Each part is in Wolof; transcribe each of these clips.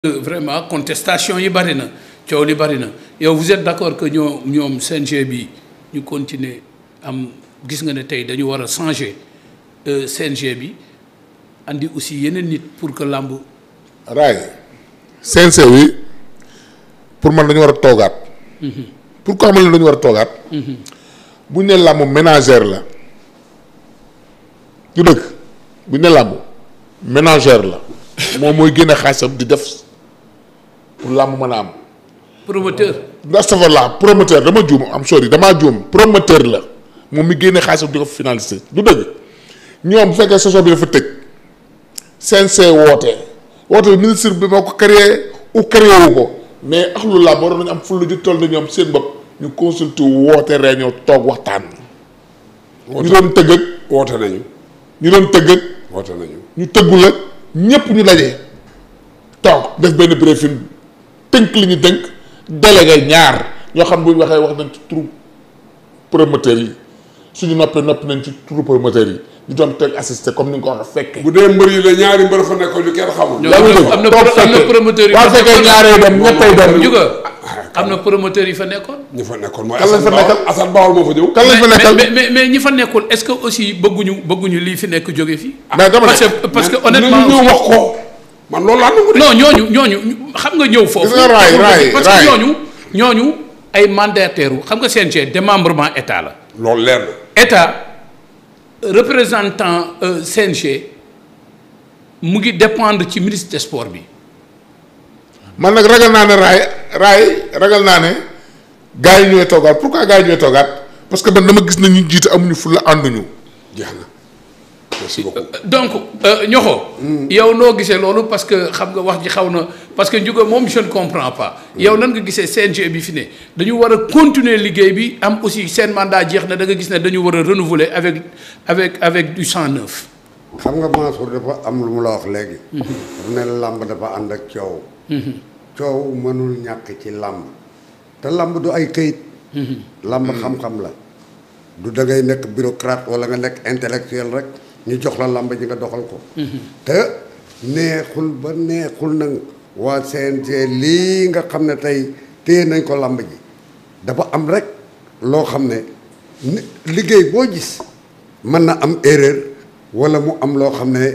vraiment contestation yi bari na coow li bari na yow vous êtes d'accord que ñoo ñoom CNG bi ñu continuer am gis nga ne tey dañu war a changer CNG bi andi aussi yeneen nit pour que làmb raay CNG bi pour man dañu war a toogaat. pourquoi man la dañu war a toogaat. bu ñu nee làmb ménagère la du dëgg bu ñu nee làmb ménagère la moom mooy génne xaalisam di def pour làmb mën a am. promoteur astafurlah promoteur dama juum am sorry damaa juum promoteur la moom mi génne xaalisam di ko finaliser du dëgg ñoom bu fekkee saison bi dafa tëj CNG woote woote bi ministre bi moo ko créé ou créé wu ko mais ak lu làmb waroon nañu am fulla ju toll na ñoom seen bopp ñu consulté woote réunion toog waxtaan. ñu doon tëgg ak woote nañu ñu doon tëgg ak woote nañu ñu tëggul ak ñépp ñu daje toog def benn briefing tënk li ñu tënk délégué ñaar ñoo xam bu ñu waxee wax nañ ci turu promoteur yi suñu noppee noppi nañ ci turu promoteur yi ñu doon teg assisté comme ni nga ko waxee fekke bu dee mbër yi la ñaari mbër fa nekkoon ñu kenn xamul. ñoo yaa ngi dégg am na toog am na fekke. promoteur yi waa fa fekkee nekkoon. ñaaree dem ñettay dem juga am na promoteur yi fa nekkoon ñu fa nekkoon mooy Kan lañ fa Assane Bawol nekkal? Assane Bawol moo fa ñëw. kan lañ fa mais nekkal mais mais mais ñi fa nekkul est-ce que aussi bëgguñu bëgguñu lii fi nekk jóge fii mais dama parce ne que parce que Mais honnêtement dinañu ñëw wax ko man loolu laa nangu de. non ñooñu ñooñu xam nga ñëw foofu. Gis nga raay, raay, parce raay. que ñooñu ñooñu ay mandataires wu xam nga CNG démembrement état la. loolu leer na. état représentant euh, CNG mu ngi dépendre ci ministre des sports bi. man nag ragal naa ne raay raay ragal naa ne gars yi ñooy toogaat pourquoi gars yi ñooy toogaat parce que man dama gis na ñu jiite amuñu fu la ànduñu jeex na merci beaucoup. donc ñoxo yow noo gisee loolu parce que xam nga wax ji xaw na parce que njuga moom je ne comprends pas. yow nan nga gisee CNG bi fi ne dañu war a continuer liggéey bi am aussi seen mandat jeex na da nga gis ne dañu war a renouveler avec avec avec du sang neuf. xam nga Mansour dafa am lu mu la wax léegi. dafa ne làmb dafa ànd ak coow. coow mënul ñàkk ci làmb. te làmb du ay këyit. làmb xam-xam la. du da ngay nekk bureaucrate wala nga nekk intellectuel rek ñu jox la làmb ji nga doxal ko. te neexul ba neexul nag waa CNG lii nga xam ne tey téye nañ ko làmb ji dafa am rek loo xam ne ni- liggéey boo gis mën na am erreur. wala mu am loo xam ne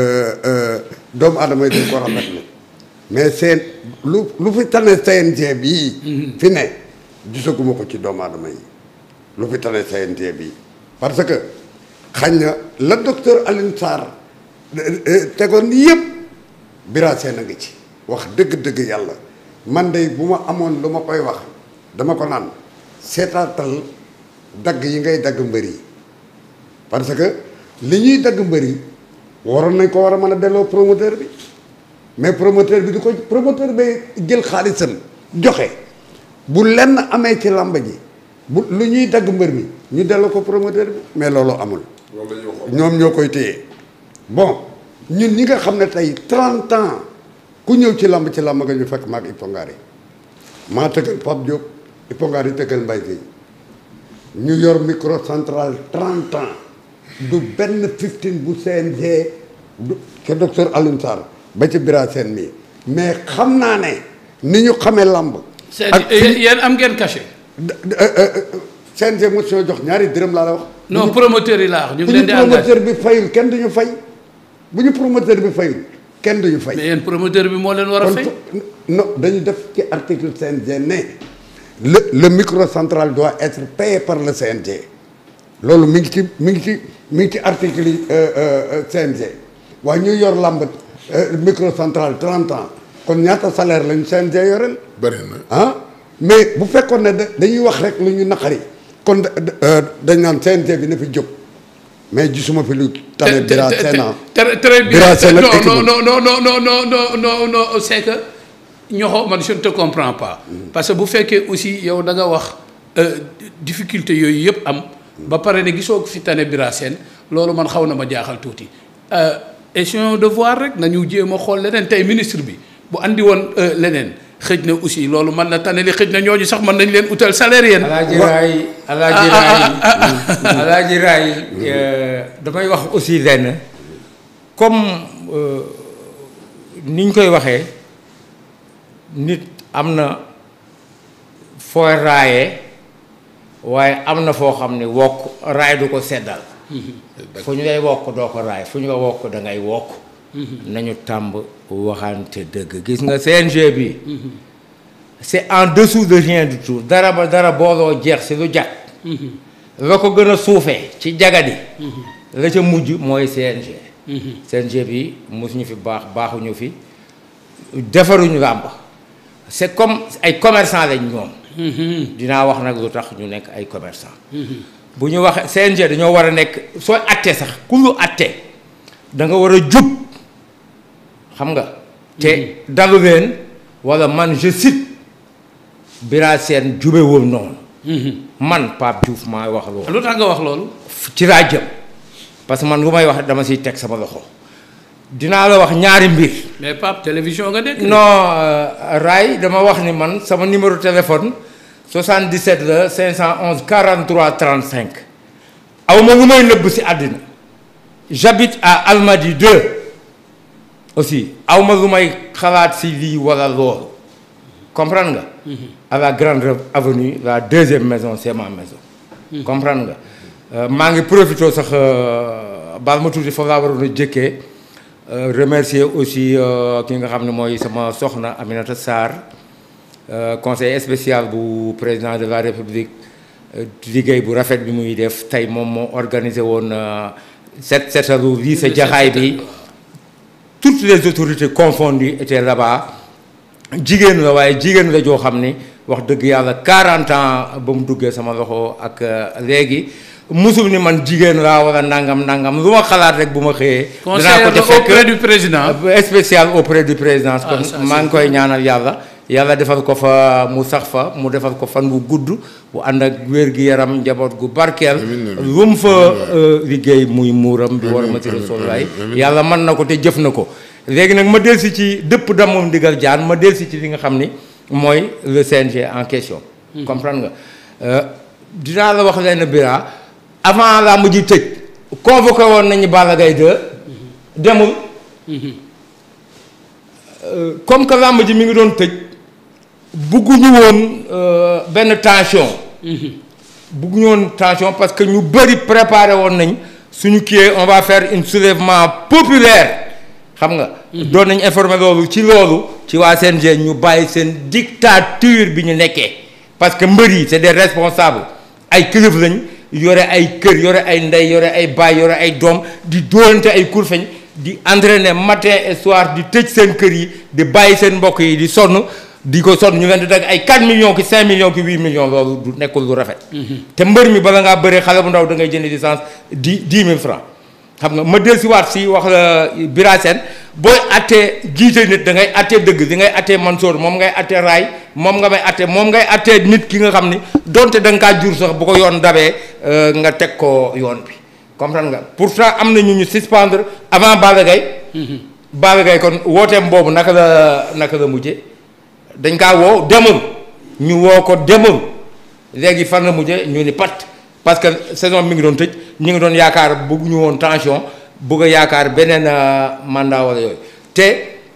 doomu aadama yi dañ ko rafetlu mais seen lu lu fi tane CNG bii. fi ne gisaguma ko ci doomu aadama yi lu fi tane CNG bii. parce que xañ na la docteur Alioune Sarr tegoon yëpp Bira Sène a ngi ci. wax dëgg-dëgg yàlla man de bu ma amoon lu ma koy wax dama ko naan seetaatal dagg yi ngay dagg mbër yi parce que. li ñuy dagg mbër yi waroon nañ ko war a mën a delloo promoteur bi mais promoteur bi du ko promoteur bi jël xaalisam joxe bu lenn amee ci làmb ji bu lu ñuy dagg mbër mi ñu delloo ko promoteur bi mais loolu amul loolu la ñuy wax. ñoom ñoo koy téye bon ñun ñi nga xam ne tey 30 ans ku ñëw ci làmb ci làmb nga ñu fekk maag Ipongaar yi maa tëggal Pape Diop Ipongaar yi tëggal Mbaye Guèye ñu yor micro central 30 ans du benn 15 bu CNG du ke docteur Alioune Sarr ba ci Bira Sène mii mais xam naa ne ni ñu xamee làmb ak seen yéen am ngeen cachet. CNG motion jox ñaari dërëm laa la wax non promoteur yi laa wax ñu bu ngi ñu leen di engagé promoteur bi fayul kenn duñu fay bu ñu promoteur bi fayul kenn duñu fay mais yéen promoteur bi moo leen war a kon fay. fo- non dañu def ci article CNG ne le le micro central doit être payé par le CNG loolu mi ngi ci mi ngi ci mi ngi ci article yi euh, euh, CNG waaye ñu yor làmb euh, micro central 30 ans kon ñaata salaire lañu CNG yoreel bëri na ah mais bu fekkoon ne da- dañuy wax rek lu ñu naqari kon da- da- euh, dañ naan CNG bi na fi jóg mais gisuma fi lu tane Bira Sène ah. très très bien Bira Sène ak non équipe non am. non non non non non non non non c'est que ñoxo man je ne te comprends pas parce que bu fekkee aussi yow da nga wax euh, difficulté yooyu yëpp am ba pare ne gisoo ko fi tane Bira Sène loolu man xaw na ma jaaxal tuuti essayons de voir rek nañu jéem a xool leneen tey ministre bi bu andi woon euh, leneen xëj na aussi loolu mën na tane li xëj na ñooñu sax mën nañ leen utal salaire yéen alaaji raay alaaji raay alaaji raay euh, damay wax aussi lenn comme euh, niñ koy waxee nit am na fooy raayee waaye am na foo xam ne wokk raay du ko seddal fu ñu lay wokk doo ko raay fu ñu la wokk da ngay wokk nañu tàmb waxante dëgg gis nga CNG bi c'est en dessous de rien du tout dara ba dara booloo jeex si lu jag la ko gën a suufee ci jagadi la ca mujj mooy CNG CNG bi mosuñu fi baax baaxuñu fi defaruñu làmb c'est comme ay commerçant lañ ñoom dinaa wax nag lu tax ñu nekk ay commerçant bu ñu waxee CNG dañoo war a nekk sooy attee sax ku lu attee da nga war a jub xam nga te dalu leen wala man je cite Bira Sène jube woon noonu man Pape Diouf maa wax loolu lu tax nga wax loolu ci laa jëm parce que man lu may wax dama siy teg sama loxo dinaa la wax ñaari mbir mais Pape télévision nga nekk non Ray dama wax ni man sama numéro téléphone 77 la 511 43 35 aw ma lu may nëbb si àddina j'habite à Almadies 2 aussi aw ma lu may xalaat si lii wala loolu comprendre nga à la grande avenue la deuxième maison c'est ma maison comprendre nga maa ngi profité sax baal ma tuuti foofu laa waroon a jëkkee remercier aussi ki nga xam ne mooy sama soxna Aminata Sarr conseiller spécial bu président de la République liggéey bu rafet bi muy def tey moom moo organisé woon set setalu lycée Jaxaay bi toutes les autorités confondues étaient là-bas jigéen la waaye jigéen la joo xam ni wax dëgg yàlla 40 ans ba mu duggee sama loxo ak léegi musul ni man jigéen laa wala nangam nangam lu ma xalaat rek bu ma xëyee. dinaa ko ca fekk auprès du président. spécial auprès du président. kon maa ngi koy ñaanal yàlla. yàlla defal ko fa mu sax fa mu defal ko fan bu gudd bu ànd ak wér gi yaram njaboot gu barkeel. lu mu fa liggéey muy muuram. bi war ma ci Rasulullaay yàlla mën na ko te jëf na ko. léegi nag ma delsi ci dëpp damoom ndigal jaan ma delsi ci li nga xam ni mooy le CNG en question. comprendre nga dinaa la wax leen Bira avant laa mujj tëj convoqué woon nañu Balla Gaye 2 demul comme que làmb ji mi ngi doon tëj bugguñu woon benn tension bugguñu woon tension parce que ñu bëri préparé woon nañ suñu kiiyee on va faire un soulèvement populaire xam nga doon nañ informé loolu ci loolu ci waa CNG ñu bàyyi seen dictature bi ñu nekkee parce que mbër yi c'est des responsables ay kilifa lañ yore ay kër yore ay ndey yore ay baay yore ay doom di dóorante ay kurfeñ di entraîner matin et soir di tëj seen kër yi di bàyyi seen mbokk yi di sonn di ko sonn ñu leen di dagg ay 4 millions ki 5 millions ki 8 millions loolu du nekkul lu rafet. te mbër mi bala ngaa bëree xale bu ndaw da ngay jënd licence di 10 000 francs xam nga ma dellusiwaat si wax la Bira Sène booy attee jiite nit da ngay attee dëgg di ngay attee Mansour moom ngay attee Raay moom nga may attee moom ngay attee nit ki nga xam ni donte da nga kaa jur sax bu ko yoon dabee nga teg ko yoon bi comprendre nga pourtant am na ñu ñu suspendre avant Balla Gaye Balla Gaye kon wooteem boobu naka la naka la mujje dañ kaa woo demul ñu woo ko demul léegi fan la mujje ñu ni pat parce que saison mi ngi doon tëj ñu ngi doon yaakaar bëgg ñu woon tension bëgg a yaakaar beneen mandat wala yooyu te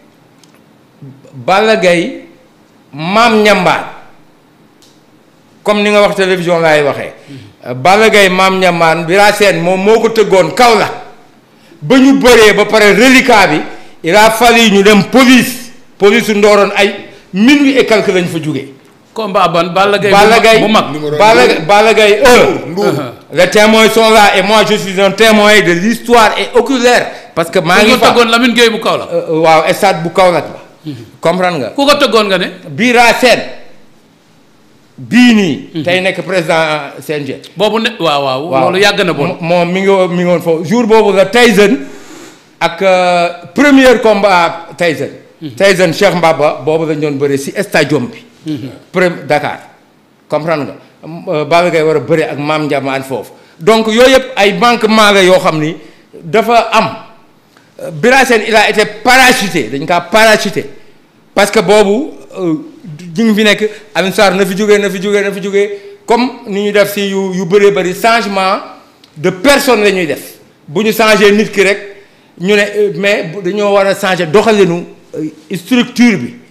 Balla Gaye maam ñambaan comme ni nga wax télévision laay waxee Balla Gaye maam ñambaan Bira Sène moom moo ko tëggoon kaw la ba ñu bëree ba pare reliquat bi il a fallu ñu dem police police su ndooroon ay minuit et quelque lañ fa jógee combat ban Balla Gaye Balla Gaye bu mag Balla Balla Gaye un Ndour les témoins sont là et moi je suis un témoin de l'histoire et oculaire parce que maa ku ngi ko fa tëggoon Lamine Gueye bu kaw la Euh, waaw stade bu Kaolack la comprendre nga ku ko tëggoon nga ne Bira Sène bii nii tey nekk président CNG boobu ne waaw waaw loolu yàgg na bon mo- moom mi ngi woon mi ngi woon foofu jour boobu la Tyson ak euh, premier combat Tyson Tyson Cheikh Mbaba boobu lañ doon bëre si stadium bi premier Dakar comprendre nga Euh, Balla Gaye war a bëre ak Mame Ndiamane foofu donc yooyu yëpp ay manquement la yoo xam ni dafa am Euh, Bira Sène il a été parachuté dañ kaa parachuté parce que boobu euh, ñu ngi fi nekk Alioune Sarr na fi jógee na fi jógee na fi jógee comme ni ñu def si yu yu bëree bëri changement de personne la ñuy def bu ñu changé nit ki rek ñu ne euh, mais bu- dañoo war a changé doxalinu euh, structure bi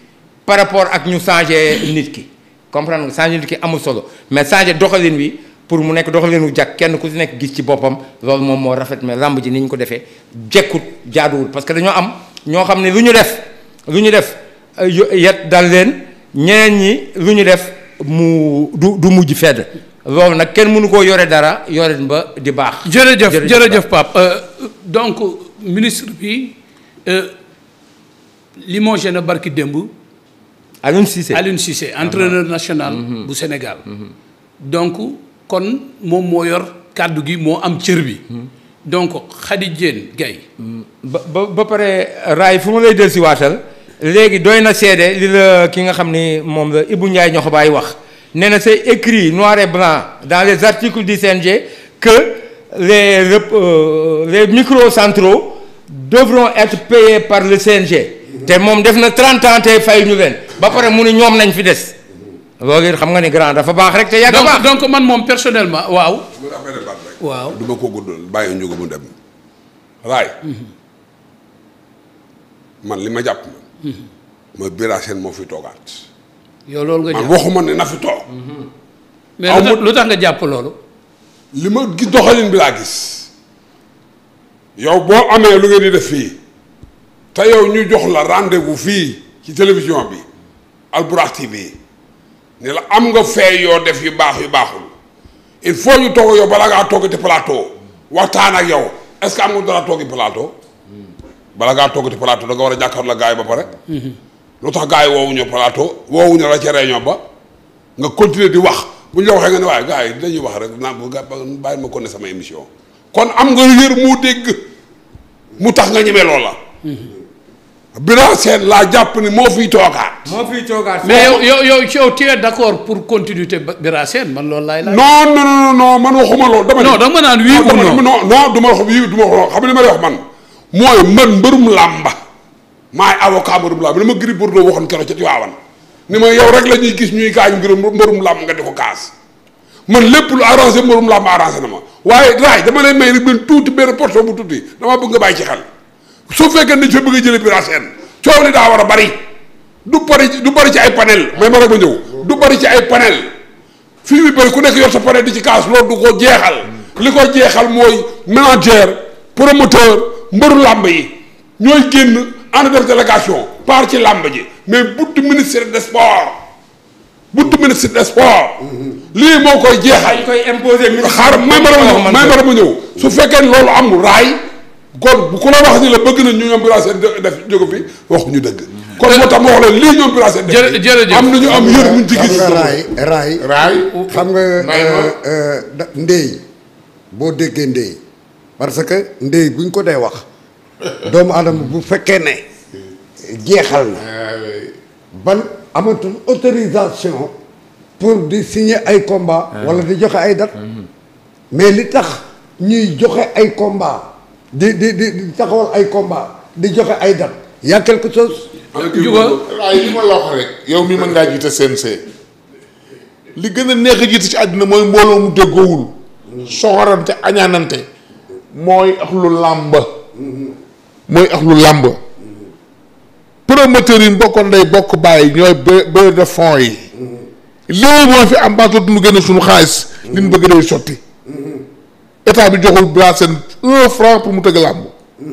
par rapport ak ñu changer nit ki comprendre nga changer nit ki amul solo mais changer doxalin wi pour mu nekk doxalin wu jàkk kenn ku si nekk gis ci boppam loolu moom moo rafet mais làmb ji ni ñu ko defee jekkut jaaduwul parce que dañoo am ñoo xam ne lu ñu def lu ñu def euh, yo- yet dal leen ñeneen ñi lu ñu def mu du du mujj fedd loolu nag kenn mënu koo yore dara yore ba di baax. jërëjëf jërëjëf Pape Euh, donc ministre bi euh, limogé na barki démb Alioune Cissé Aliou Cissé entraîneur national bu Sénégal donc kon moom moo yor kàddu gi moo am cër bi donc Khady Diène Gaye ba ba ba pare raay fu ma lay dellusi waatal léegi doy na seede li la ki nga xam ni moom la Ibou Ndiaye ñoo ko bàyyi wax nee na c'est écrit noir et blanc dans les articles du CNG que les rep- euh, les micros centraux devront être payés par le CNG te moom def na 30 ans te fay ñu leen ba pare mu ni ñoom nañ fi des loolu it xam nga ni grand dafa baax rek te yàgg a donc baax donc man moom personnellement waaw mu affaire baat rek. waaw du ma ko guddal bàyyi ñu ko mu dem. raay. man li ma jàpp man. mooy Bira Sène moo fi toogaat. yow loolu nga man jàpp waxuma ne na fi toog. mais aw lu tax ma- lu tax nga jàpp loolu li ma gis doxalin bi laa gis. yow boo amee lu ngeen di def fii. te yow ñu jox la rendez-vous fii ci télévision bi Albourakh TV ne la am nga fee yoo def yu baax yu baaxul il faut ñu toog yow bala ngaa toogati plateau waxtaan ak yow est-ce que am nga dara toogi plateau bala ngaa toogati plateau da nga war a jàkkaarloo la gars yi ba pare. lu tax gars yi woowuñu plateau woowuñu la ca réunion ba nga continuer di wax bu ñu la waxee nga ne waaye gars yi dañuy wax rek naa ba bàyyi ma ko ne sama émission kon am nga yër moo dégg mu tax nga ñeme loola. Bira Sène laa jàpp ni moo fiy toogaat. moo fiy toogaat mais yow yow yow yow tu es d'accord pour continuité Ba- Bira Sène man loolu laay laaj non non non non man waxuma loolu dama. non da nga ma naan oui ou dama- non non non du ma wax oui du ma wax xam nga li ma lay wax man mooy man mbërum làmba maay avocat mbërum làmba li ma Gris Bordeaux waxoon keroog ca Tiwaawan ni ma yow rek la ñuy gis ñuy gaañ mbirum mbërum làmb nga di ko kaas man lépp lu arrangé mbërum làmb arrangé na ma waaye raay dama lay may rek benn tuuti benn portion bu tuuti dama bëgg nga bàyyi ci xel su fekkee dañ fa bëgg a jëlee Bira Sène coow li daa war a bari du bari du bari ci ay panel may ma rek ma ñëw du bari ci ay panel fii bi bëri ku nekk yor sa panel di ci kaas loolu du ko jeexal li ko jeexal mooy manager promoteur mbëru làmb yi ñooy génn ànd def délégation par ci làmb ji mais buntu ministère des sports buntu ministre des sports lii moo koy jeexal dañ koy imposer ministre xaar may ma la ma ñëw may ma la ma ñëw su fekkee ne loolu amul raay kon bu ku la wax ni la bëgg na ñu ñoom Bira Sène def jóge fi waxuñu dëgg kon moo tax ma wax leen lii ñoom Bira Sène def Jërë- jërëjëf. am nañu am yër muñ ci xam gis nga raay raay raay xam nga may ma. euh, euh, da- ndéy boo déggee ndéy parce que ndéy buñ ko dee wax doomu adama bu fekkee ne jeexal na ban amatul autorisation pour di signer ay combat wala di joxe ay date mais li tax ñuy joxe ay combat di di di di taxawal ay combat di joxe ay date y a quelque chose Juga raay li ma la wax rek yow mi mën ngaa jiite CNC li gën a neex a jiite ci àddina mooy mbooloo mu déggoowul soxorante añaanante mooy ak lu làmb mooy ak lu làmb promoteurs yi bokkoon day bokk bàyyi ñooy ba ba de fonds yi léegi moo fi am baatoo duñu gën a suñu xaalis li ñu bëgg day sotti état bi joxul Bira Sène un franc pour mu tëgg làmb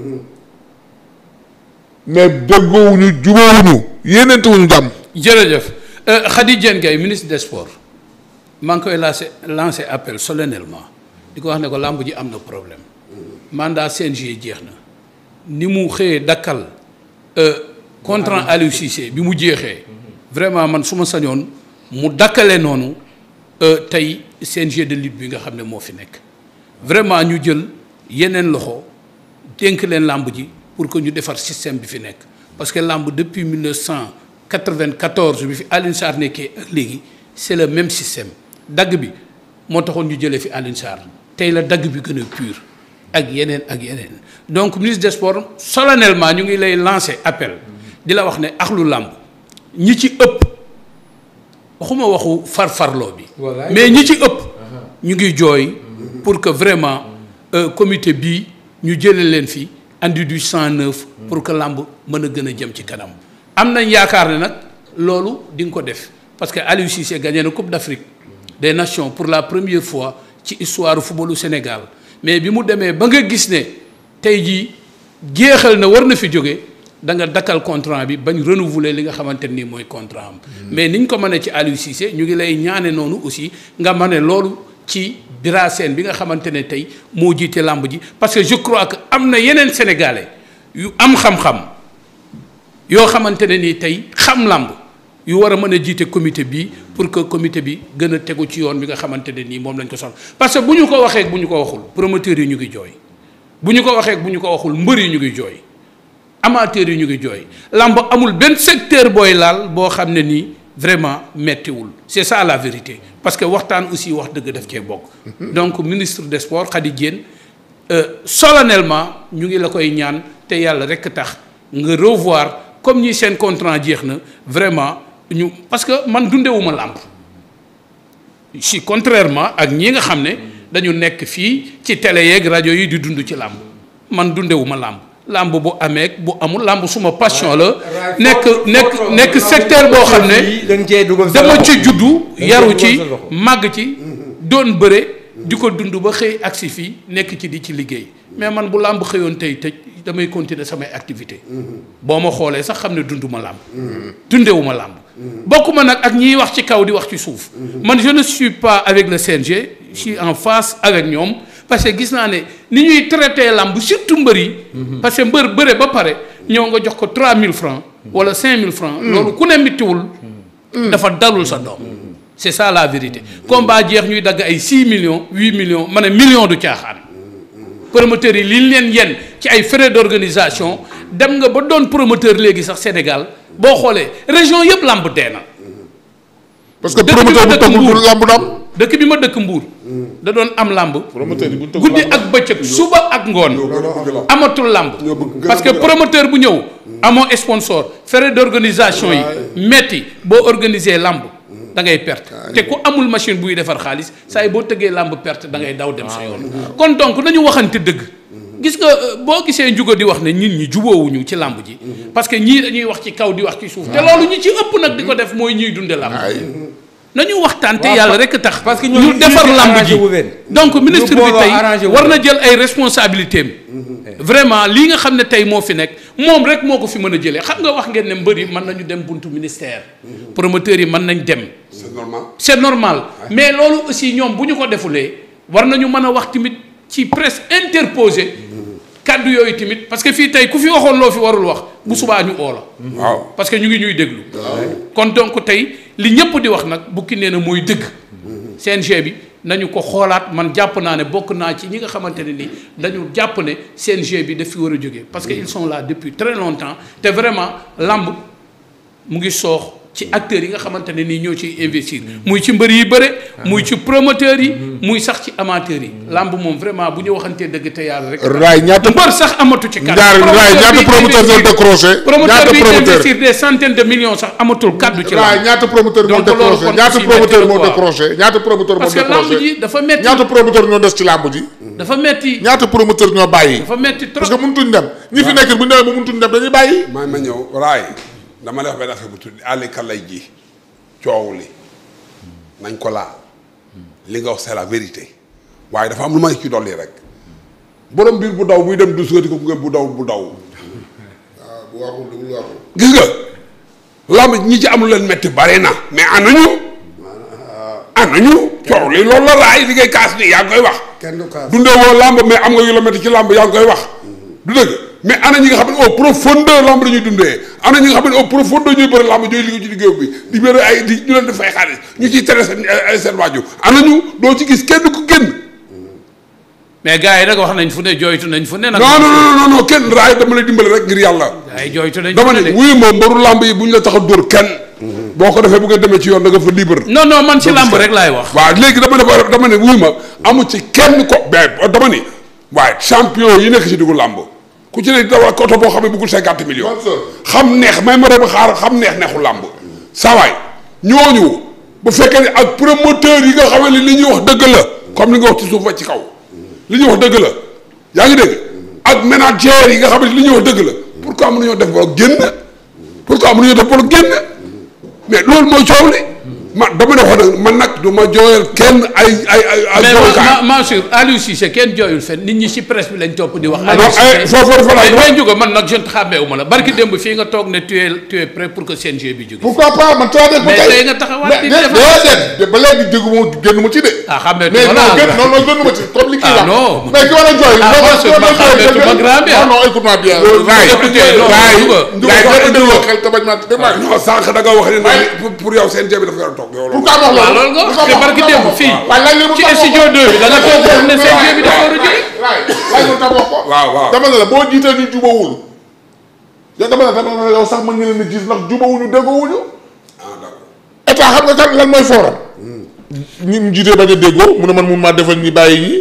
mais déggoowuñu jubóowuñu yéeneente wuñu jàmm jërëjëf Euh, Khady Diène Gaye ministre des sports maa ngi koy lancé lancé appel solennellement di ko wax ne ko làmb ji am na problème mandat CNG jeex na ni mu xëyee dakkal euh, contrat Aliou Cissé bi mu jeexee vraiment man su ma sañoon mu dakkale noonu euh, tey CNG de lutte bi nga xam ne moo fi nekk vraiment ñu jël yeneen loxo dénk leen làmb ji pour que ñu defar système bi fi nekk parce que làmb depuis 1994 bi fi Alioune Sarr nekkee ak léegi c'est le même système dagg bi moo taxoon ñu jëlee fi Alioune Sarr tey la dagg bi gën a pur ak yeneen ak yeneen donc ministre des sports solennellement ñu ngi lay lancer appel di la wax ne axlu làmb ñi ci ëpp waxuma waxu farfarloo bi Wallaay. mais ñi ci ëpp ñu ngi jooy pour que vraiment euh, comité bii ñu jëlee leen fi andi du sang neuf pour que làmb mën a gën a jëm ci kanam am nañ yaakaar ne nag loolu di nga ko def parce que Aliou Cissé gagné na Coupe d'Afrique des Nations pour la première fois ci histoire footballu Sénégal mais bi mu demee ba nga gis ne tey jii jeexal na war na fi jóge da nga dakkal contrat bi bañ renouveler li nga xamante nii mooy contrat am. mais niñ ko mënee ci Aliou Cissé ñu ngi lay ñaane noonu aussi nga mane loolu ci Bira Sène bi nga xamante ne tey moo jiite làmb ji parce que je crois que am na yeneen sénégalais yu am xam-xam yoo xamante ne nii tey xam làmb yu war a mën a jiite comité bi pour que comité bi gën a tegu ci yoon bi nga xamante ne nii moom lañ ko soxla parce que bu ñu ko waxee bu ñu ko waxul promoteurs yi ñu ngi jooy bu ñu ko waxee bu ñu ko waxul mbër yi ñu ngi jooy amateurs yi ñu ngi jooy làmb amul benn secteur booy laal boo xam ne nii vraiment mettiwul c'est ça la vérité parce que waxtaan aussi wax dëgg daf cee bokk. donc ministre des sports Khady Diène solennellement ñu ngi la koy ñaan te yàlla rekk tax nga revoir comme ñi seen contrat jeex na vraiment ñu parce que man dundewuma làmb si contrairement ak ñi nga xam ne dañu nekk fii ci télé yeeg rajo yi di dund ci làmb man dundewuma làmb làmb bu amee bu amul làmb suma passion la nekk nekk nekk secteur boo xam ne dama ci juddu yaru ci màgg ci doon bëre di ko dund ba xëy agsi fii nekk ci di ci liggéey mais man bu làmb xëyoon tey tëj damay continuer samay activité boo ma xoolee sax xam ne dunduma làmb dundewuma làmb bokkuma nag ak ñiy wax ci kaw di wax ci suuf man je ne suis pas avec le CNG je suis en face avec ñoom parce que gis naa ne ni ñuy traité làmb surtout mbër yi parce que mbër bëre ba pare ñëw nga jox ko 3000 francs wala 5000 francs loolu ku ne mittiwul dafa dalul sa doom c'est ça la vérité combat jeex ñuy dagg ay 6 millions 8 millions ma ne million du caaxaan promoteurs yi li leen yenn ci ay frais d'organisation dem nga ba doon promoteur léegi sax Sénégal boo xoolee région yëpp làmb dee na parce que promoteur bu tëggul du làmb du am. dëkk bi ma dëkk Mbour da doon am làmb promoteur yi bu tëggul guddi ak bëccëg suba ak ngoon amatul làmb parce que promoteur bu ñëw amoo sponsor frais d'organisation yi metti boo organiser làmb da ngay perte te ku amul machine buy defar xaalis saa yi boo tëggee làmb perte da ngay daw dem sa yoon kon donc nañu waxante dëgg gis nga boo gisee njugo di wax ne nit ñi juboowuñu ci làmb ji parce que ñii dañuy wax ci kaw di wax ci suuf te loolu ñi ci ëpp nag di ko def mooy ñuy dunde làmb nañu waxtaan te yàlla rek tax parce que ñu defar làmb ji wu leen donc ministre bi booloo tey arrangé wu war leen. na jël ay responsabilités am vraiment lii nga xam ne tey moo fi nekk moom rek moo ko fi mën a jëlee xam nga wax ngeen ne mbër yi mën nañu dem buntu ministère promoteurs yi mën nañ dem c'est normal. c'est normal mais loolu aussi ñoom bu ñu ko defulee war nañu mën a wax tamit ci presse interposée kàddu yooyu tamit parce que fii tey ku fi waxoon loo fi warul wax bu subaa ñu oo la waaw parce que ñu ngi ñuy déglu kon donc tey li ñëpp di wax nag bukki nee na mooy dëgg CNG bi nañu ko xoolaat man jàpp naa ne bokk naa ci ñi nga xamante ne ni dañu jàpp ne CNG bi daf fi war a jógee parce que ils sont là depuis très longtemps te vraiment lamb mu ngi soox ci acteurs yi nga xamante ne nii ñoo ciy investir muy ci mbër yi bëre muy ci promoteurs yi muy sax ci amateurs yi lamb moom vraiment bu ñu waxantee dëgg te yàlla rek raay ñaata mbër sax amatu ci kàddu ñaar raay ñaata promoteur ñoo décroché promoteur ñaata bi promoteur investir des centaines de millions sax amatul kàddu ci raay lamb ñaata promoteur moo Donc loolu décroché kon ñaata aussi promoteur métti na moo quoi. décroché ñaata promoteur moo parce que lamb décroché ji dafa metti ñaata promoteur ñoo des ci làmb ji dafa metti ñaata promoteur ñoo bàyyi dafa metti parce que trop mënutuñ dem ñi fi nekk bu ñu demee ba mënutuñ dem dañuy bàyyi maa ma ñëw raay dama lay wax benn affaire bu tudd àlli kalay ji coow li nañ ko laal li nga wax c'est la vérité waaye dafa am lu may ci dolli rek borom biir bu daw buy dem du sugati ko bu ngeen bu daw bu daw bu waxul lu mu waxul gis nga lamb ñi ci am lu leen metti bare na mais anañu anañu coow li loolu la raay li ngay kaas nii yaa ngi koy wax kenn du kaas dundee woo lamb mais am nga yu la metti ci lamb yaa ngi koy wax du dëgg mais ana ñi nga xam ne au profondeur lamb la ñuy dundee ana ñi nga xam ne au profondeur ñuy bëri lamb ñooy liggéey ci liggéey bi di bëri ay di ñu leen di fay xaalis ñu ciy tere seen ay seen waajur ana ñu doo ci gis kenn ku génn mais gars yi nag wax nañ fu ne jooytu nañ fu ne nag non non non non non kenn raay dama lay dimbali rek ngir yàlla gars yi jooytu nañ fu dama ne ne de wuyu ma mbaru lamb yi bu ñu la tax a dóor kenn boo ko defee bu nga demee ci yoon da nga fa libre non non man ci lamb rek laay wax waaw léegi dama ne dama ne wuy ma amu ci kenn ko mais dama ni waaye champion yi nekk ci diggu làmb ku ci ne dawal ko oto boo xam ne bëggul cinquante millions xam neex may ma dem xaar xam neex neexu làmb sawaay ñooñu bu fekkee ne ak promoteur yi nga xam ne li ñuy wax dëgg la comme li nga wax ci suuf ba ci kaw li ñuy wax dëgg la yaa ngi dégg ak manager yi nga xam ne li ñuy wax dëgg la pourquoi mënuñoo def bolo génn pourquoi mënuñoo def bolo génn mais loolu mooy coow li man dama ne wax nag man nag du ma jooyal kenn ay ay ay ay mais jooykaay ma Mansour Aliou Cissé kenn jooyul fen nit ñi ci presse bi lañ topp di wax. non, Aliou eh, Cissé foofu dafa laaj mais mais Ndiouga man nag je ne xàmmeewu ma la barki démb fii nga toog ne tu es tu es prêt pour que CNG bi jóge. pourquoi pas man taa def ba mais tey tey nga taxawaat di mais def déedéet ba léegi déggu ma génn ma ci de. ah xàmmeetu mais ma non la gën non non gënu ma ci comme li kii Ah, wax. non. mais ki war a jooy. Ah, non, Mansour, non, man non, jooy, xàmmeetu ma jooy, grand bien. non non écoute-moi bien. Loolu, Raay, écoutez, non, Raay, Ndiouga, Ndiouga, Ndiouga, boo indiloo Ndiouga. xel te bañ maa dégg nga. non sànq da nga wax ne Waaye- pour pour yow seen jéem dafa war a toog yow loolu. pourquoi wax waaw loolu. loolu nga wax Pourquoi te wax- barki pourquoi démb wax- fii waaye laaj leen mu ci tax studio 2 bi da nga toog foofu ne CNG bi dafa war a jóge. Raay, laaj mu tax wax ko. waaw waaw. dama ne la boo jiitee ñu jubawul. yow dama ne dama ne la yow sax mën nga leen a gis ndax jubawuñu déggoowuñu. ah d'accord. état xam nga kan lan mooy fooram. ñi ñu jiitee bañ a déggoo mu ne man mun maa defal ñi bàyyi ñi.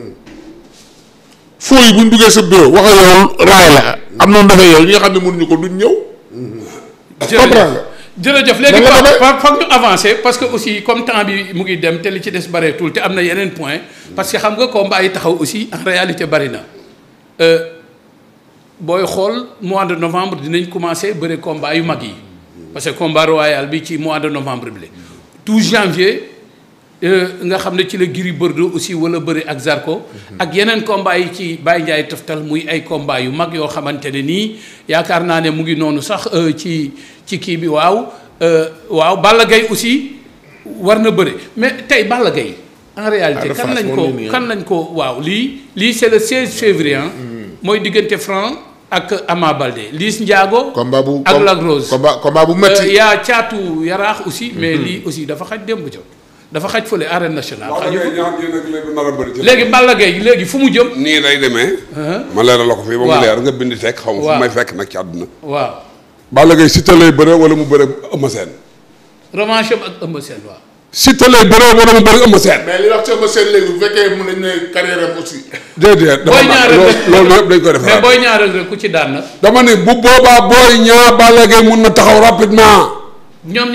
foo yi bu ñu duggee sa bureau wax ak yow raay la am noonu dafay yow ñi nga xam ne mënuñu ko duñ ñëw. comprendre nga. jërëjëf léegi Nan la fa demee? fa foog ñu avancer parce que aussi comme temps bi mu ngi dem te li ci des bareetul te am na yeneen point parce que xam nga combat yi taxaw aussi en réalité bari na Euh, booy xool mois de novembre dinañ commencer bëre combat yu mag yi parce que combat royal bi ci mois de novembre bi la tout janvier euh, nga xam ne ci la Gris Bordeaux aussi wala bëri ak Zarko ak yeneen combat yi ci Baye Ndiaye toftal muy ay combat yu mag yoo xamante ne nii yaakaar naa ne mu ngi noonu sax euh, ci ci kii bi waaw euh, waaw Balla Gaye aussi war na bëri mais tey Balla Gaye en réalité Ah, de kan face lañ moom ko la nii, kan lañ ko waaw lii lii c'est le 16 février ah mooy diggante Franc ak Ama Baldé Liss Ndiago combat bu ak com- Lac Rose combat combat bu Euh, métti. yaa caatu yaraax aussi mais lii aussi dafa xaj démb ca dafa xaj fële arène nationale wax xaju dëgg fa. ñaar yéen ak léegi nar a bëri ci. léegi Balla Gaye léegi fu mu jëm nii lay demee. Uh-huh. ma leeral la ko fii ba mu Waaw. leer nga bind teg xaw ma Waaw. fu may fekk nag ci àdduna. waaw Balla Gaye Siteu lay bëre wala mu bëre Eumeu Sène. revanche am ak Eumeu Sène waaw Siteu lay bëre wala mu bëre Eumeu Sène. mais li wax ci ma seen léegi bu fekkee mun nañ ne carrière am aussi. déedéet dafa booy naan ñaareel loolu loolu yëpp dañ koy mais defaraat. booy ñaareel rek ku ci daan nag dama ne bu boobaa booy ñaar Balla Gaye mun na taxaw rapidement. ñoom